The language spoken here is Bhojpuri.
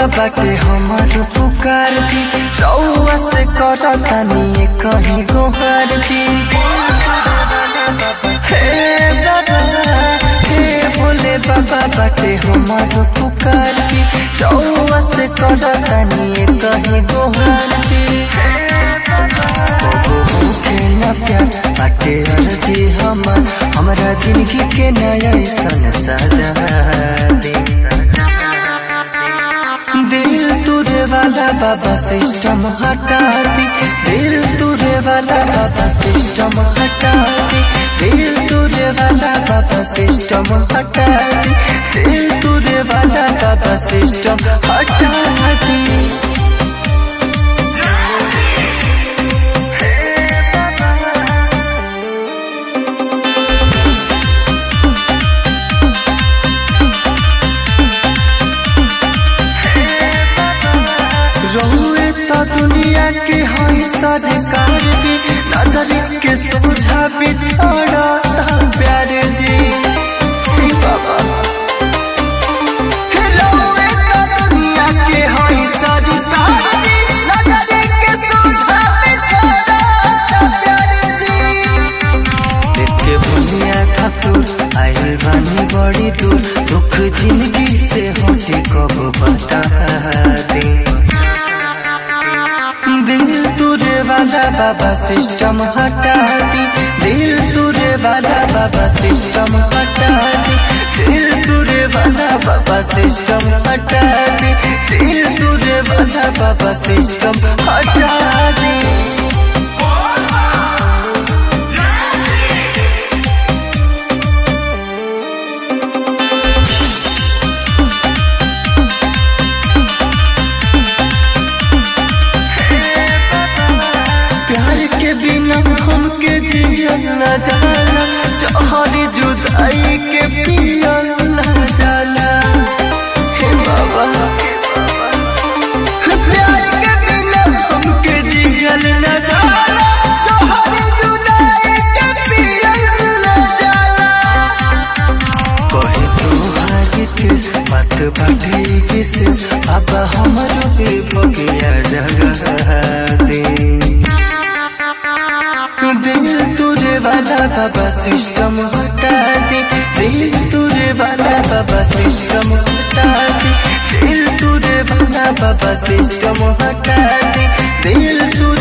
बाटे हमर पुकार जी रउआ से करतानी कहीं गोहार जी हे बाबा हे भोले बाबा बाटे हमर पुकार जी रउआ से करतानी कहीं गोहार जी कबो होके न प्यार बाटे अर्जी हमर हमरा जिंदगी के नया सन सजा दे दिल तुरे वाला बाबा सिस्टम हटा दी दिल तुरे वाला बाबा सिस्टम हटा दी दिल तुरे वाला बाबा सिस्टम हटा दी दिल तुरे वाला बाबा सिस्टम हटा दी रहुए तो दुनिया के हई सरकार जी नजर के सोझा बिछड़ा प्यार जी हे बाबा हे रहुए तो दुनिया के हई सरकार जी नजर के सोझा बिछड़ा प्यार जी देखे दुनिया खातूर आइल बानी बड़ी दूर दुख जिंदगी से होते कब बता दे दिल तुरे वाला बाबा सिस्टम हटा दी दिल तुरे वाला बाबा सिस्टम हटा दी दिल तुरे वाला बाबा सिस्टम हटा दी दिल तुरे वाला बाबा सिस्टम हटा दी प्यार के बिना हमके जियल न जाला जहरी जुदाई के पियल न जाला हे बाबा प्यार के बिना हमके जियल न जाला जहरी जुदाई के पियल न जाला कहे तो हारित मत बाटे किस अब हमरो पे भगिया जगह दे दिल तुरे वाला बाबा सिस्टम हटा दे दिल तुरे वाला बाबा सिस्टम हटा दे दिल तुरे वाला बाबा सिस्टम हटा दे दिल तुरे